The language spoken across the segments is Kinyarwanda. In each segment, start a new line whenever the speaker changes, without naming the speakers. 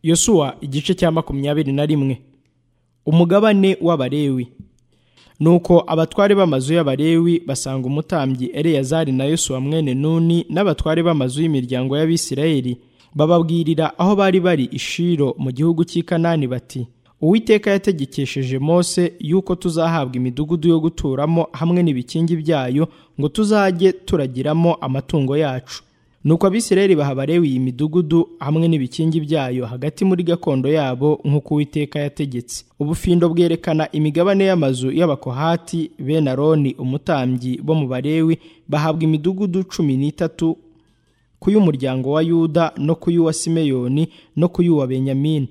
yosuwa igice cya makumyabiri na rimwe umugabane w'abarewi nuko abatware b'amazu y'abarewi basanga umutambyi eleyazari na yosuwa mwene nuni n'abatware b'amazu y'imiryango y'abisirayeli bababwirira aho bari bari ishiro mu gihugu cy'i kanani bati uwiteka yategekesheje mose yuko tuzahabwa imidugudu yo guturamo hamwe n'ibikingi byayo ngo tuzajye turagiramo amatungo yacu nuko abisirayeli baha abarewi iyi midugudu hamwe n'ibikingi byayo hagati muri gakondo yabo nk'uko uwiteka yategetse ubufindo bwerekana imigabane y'amazu y'abakohati bene aroni umutambyi bo mu barewi bahabwa imidugudu cumi n'itatu ku y'umuryango wa yuda no ku y'uwa simeyoni no ku y'uwa benyamini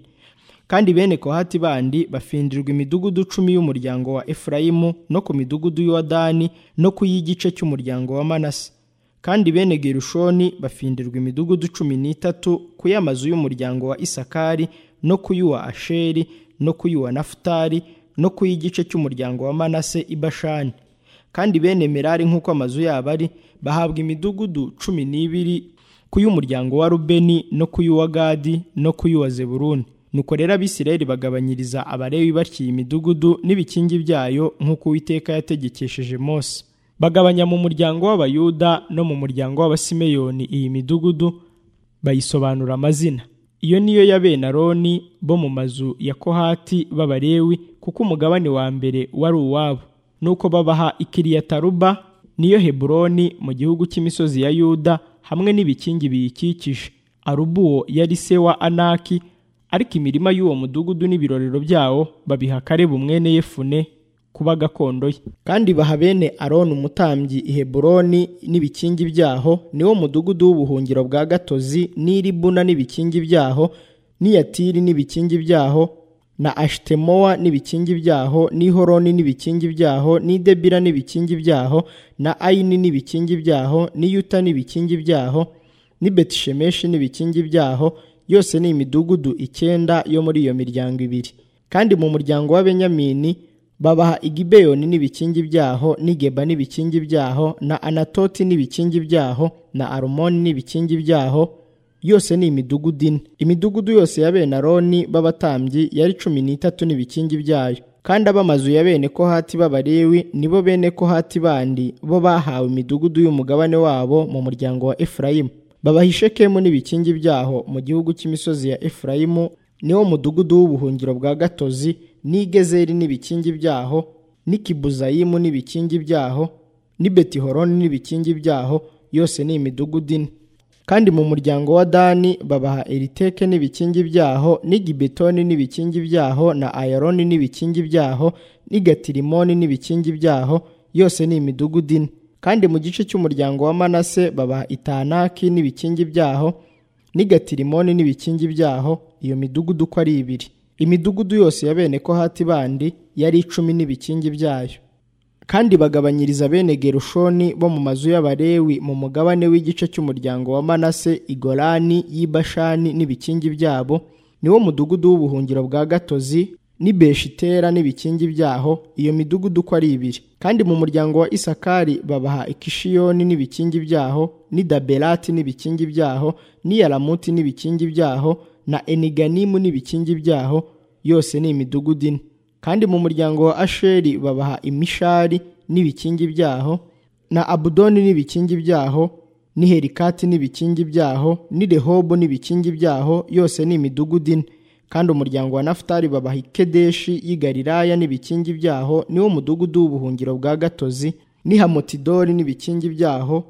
kandi bene kohati bandi bafindirwa imidugudu cumi y'umuryango wa efurayimu no ku midugudu y'uwa dani no ku y'igice cy'umuryango wa manase kandi bene gerushoni bafindirwa imidugudu cumi n'itatu ku y'amazu y'umuryango wa isakari no ku y'uwa asheri no ku y'uwa nafutari no ku y'igice cy'umuryango wa manase i bashani kandi bene merari nk'uko amazu yabo ari bahabwa imidugudu cumi n'ibiri ku y'umuryango wa rubeni no ku y'uwa gadi no ku y'uwa zeburuni nuko rero abisirayeli bagabanyiriza abarewi batyo iyi midugudu n'ibikingi byayo nk'uko uwiteka yategekesheje mose bagabanya mu muryango w'abayuda no mu muryango w'abasimeyoni iyi midugudu bayisobanura amazina iyo niyo ya bene aroni bo mu mazu ya kohati b'abarewi kuko umugabane wa mbere wari uwabo nuko babaha ikiriyataruba niyo heburoni mu gihugu cy'imisozi ya yuda hamwe n'ibikingi biyikikije arubuwo yari se wa anaki ariko imirima y'uwo mudugudu n'ibirorero byawo babiha karebu mwene yefune kuba gakondo ye kandi baha bene aroni umutambyi i heburoni n'ibikingi byaho niwo mudugudu w'ubuhungiro bwa gatozi n'iribuna n'ibikingi byaho n'iyatiri n'ibikingi byaho na ashitemowa n'ibikingi byaho n'ihoroni n'ibikingi byaho n'idebira n'ibikingi byaho na ayini n'ibikingi byaho n'iyuta n'ibikingi byaho n'ibetishemeshi n'ibikingi byaho yose ni imidugudu icyenda yo muri iyo miryango ibiri kandi mu muryango wa benyamini babaha igibeyoni n'ibikingi byaho n'igeba n'ibikingi byaho na anatoti n'ibikingi byaho na arumoni n'ibikingi byaho yose ni imidugudu ine imidugudu yose ya bene aroni b'abatambyi yari cumi n'itatu n'ibikingi byayo kandi ab'amazu ya bene kohati b'abarewi nibo bene kohati bandi bo bahawe imidugudu y'umugabane wabo mu muryango wa efurayimu babaha ishekemu n'ibikingi byaho mu gihugu cy'imisozi ya efurayimu niwo mudugudu w'ubuhungiro bwa gatozi n'igezeri n'ibikingi byaho n'ikibuzayimu n'ibikingi byaho n'ibetihoroni n'ibikingi byaho yose ni imidugudu ine kandi mu muryango wa dani babaha eriteke n'ibikingi byaho n'igibetoni n'ibikingi byaho na ayaroni n'ibikingi byaho n'igatirimoni n'ibikingi byaho yose ni imidugudu ine kandi mu gice cy'umuryango wa manase babaha itanaki n'ibikingi byaho n'igatirimoni n'ibikingi byaho iyo midugudu uko ari ibiri imidugudu yose ya bene kohati bandi yari icumi n'ibikingi byayo kandi bagabanyiriza bene gerushoni bo mu mazu y'abarewi mu mugabane w'igice cy'umuryango wa manase igorani y'ibashani n'ibikingi byabo niwo mudugudu w'ubuhungiro bwa gatozi n'ibeshitera n'ibikingi byaho iyo midugudu uko ari ibiri kandi mu muryango wa isakari babaha ikishiyoni n'ibikingi byaho n'idaberati n'ibikingi byaho n'iyaramuti n'ibikingi byaho na eniganimu n'ibikingi byaho yose ni imidugudu ine kandi mu muryango wa asheri babaha imishari n'ibikingi byaho na abudoni n'ibikingi byaho n'iherikati n'ibikingi byaho n'irehobo n'ibikingi byaho yose ni imidugudu ine kandi umuryango wa nafutari babaha ikedeshi y'igariraya n'ibikingi byaho niwo mudugudu w'ubuhungiro bwa gatozi n'ihamotidori n'ibikingi byaho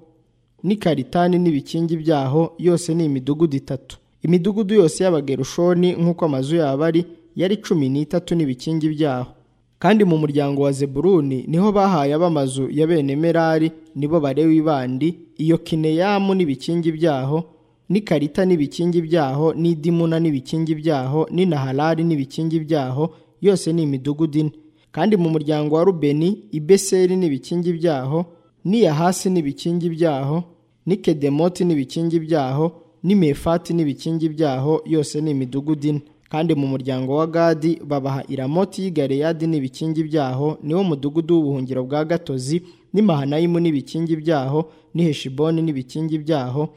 n'ikaritani n'ibikingi byaho yose ni imidugudu itatu imidugudu yose y'abagerushoni nk'uko amazu yabo ari yari cumi n'itatu n'ibikingi byaho kandi mu muryango wa zeburuni niho bahaye ab'amazu ya bene merari nibo barewi bandi iyo kineyamu n'ibikingi byaho n'ikarita n'ibikingi byaho n'idimuna n'ibikingi byaho n'inaharari n'ibikingi byaho yose ni imidugudu ine kandi mu muryango wa rubeni ibeseri n'ibikingi byaho n'iyahasi n'ibikingi byaho n'ikedemoti n'ibikingi byaho n'imefati n'ibikingi byaho yose ni imidugudu ine kandi mu muryango wa gadi babaha iramoti y'igareyadi n'ibikingi byaho niwo mudugudu w'ubuhungiro bwa gatozi n'imahanayimu n'ibikingi byaho n'iheshiboni n'ibikingi byaho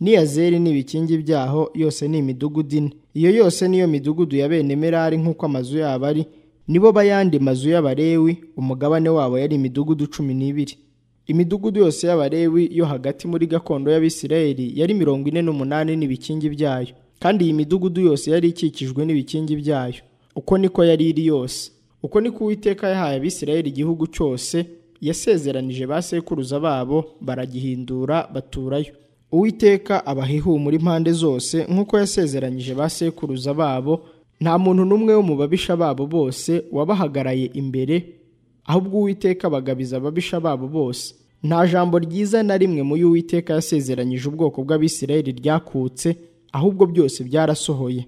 niyazeri ni ibikingi byaho yose ni imidugudu ine iyo yose niyo midugudu ya bene merari nk'uko amazu yabo ari nibo bayandi mazu y'abarewi umugabane wabo yari imidugudu cumi n'ibiri imidugudu yose y'abarewi yo hagati muri gakondo y'abisirayeli yari mirongo ine n'umunani n'ibikingi byayo kandi iyi midugudu yose yari ikikijwe n'ibikingi byayo uko niko yari iri yose uko niko uwiteka yahaye abisirayeli igihugu cyose yasezeranije ba sekuruza babo baragihindura baturayo uwiteka abaha ihumura impande zose nk'uko yasezeranyije ba sekuruza babo nta muntu n'umwe wo mu babisha babo bose wabahagaraye imbere ahubwo uwiteka bagabiza ababisha babo bose nta jambo ryiza na rimwe muri uwiteka yasezeranyije ubwoko bw'abisirayeli ryakutse ahubwo byose byarasohoye